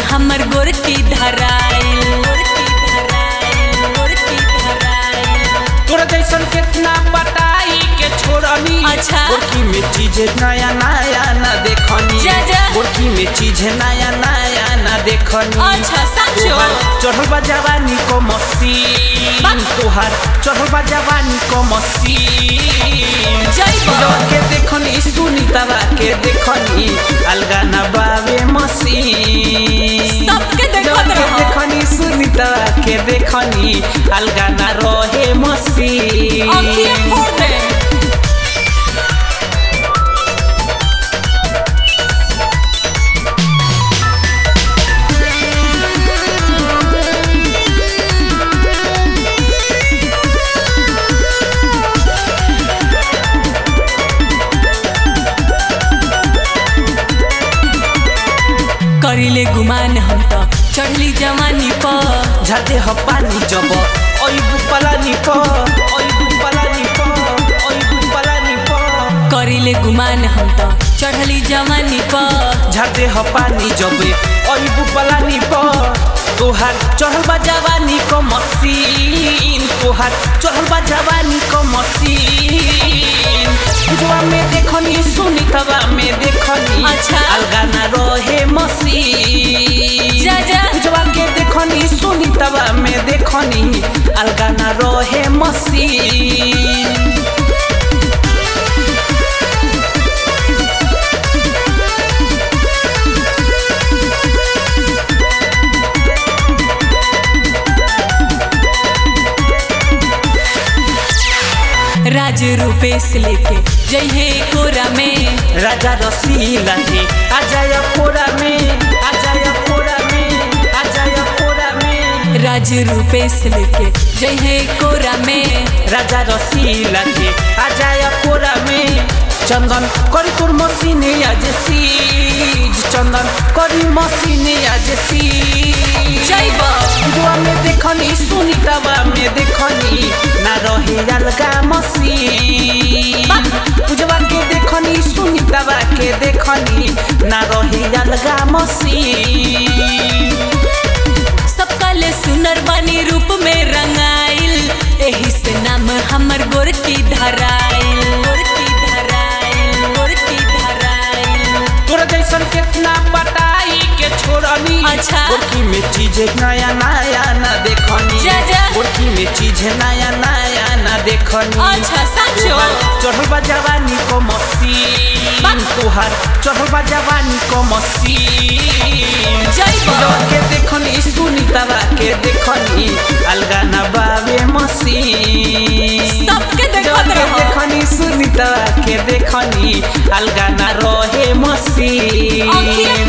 हमर गोरकी धराइल गोरकी धराइल गोरकी धराइल तोरा जैसन कितना पटाई के छोड़नी अच्छा। गोरकी में चीज नया नया ना देखनी जा, जा। गोरकी में चीज नया नया ना देखनी अच्छा, सचो? तोहार चढ़ल बा जवानी को मसीन बा। तोहार चढ़ल बा जवानी को मसीन जइबो। पूजवा के देखनी सुनीतवा के देखनी अलगा ना बावे मसीन सबके देखत पूजवा के रहो। देखनी सुनीतवा के देखनी अलगा ना रहे मसीन आँखिए फोड़ दे करिले गुमान हम त चढ़ली जवानी पर झाते ह पानी जब ओइबु पलानी प ओइबु पलानी प ओइबु पलानी प करिले गुमान हम त चढ़ली जवानी पर झाते ह पानी जब ओइबु पलानी प तोहार चढ़ल बा जवानी क मसीन तोहार चढ़ल बा जवानी क मसीन जुआ में देखनी सुनीतवा में देखनी अच्छा। अलगा ना रहे मसीन जा, जा। पूजवा के देखनी सुनीतवा में देखनी अलगा ना रहे मसीन राज रूपेश लेके जइहे कोरा में राजा रसीला है आजाय कोरा में आजाय कोरा में आजाय कोरा में राज रूपेश लेके जइहे कोरा में राजा रसीला है आजाय कोरा में चंदन करी तोर मसीने आज सीज चंदन करी मसीने आज सीज जइबो। जुआ में देखनी सुनीतवा में देखनी ना रहे अलगा मसीन पूजवा के देखनी सुनीतवा के देखनी ना रहे अलगा मसीन सबका ले सुनर बानी रूप में रंगाइल एही से नाम हमर गोरकी धराइल गोरकी धराइल गोरकी धराइल तोरा जैसन कितना पटाई के छोड़नी अच्छा। गोरकी में चीज नया नया ना देखनी जा, जा। गोरकी में चीज नया नया ना देखनी अच्छा, सचो? तोहार चढ़ल बा जवानी को मसीन बा। तोहार चढ़ल बा जवानी को मसीन जइबो। पूजवा के देखनी सुनीतवा के देखनी अलगा ना बावे मसीन सबके देखत पूजवा के रहो। देखनी सुनीतवा के देखनी अलगा ना रहे मसीन आँखिए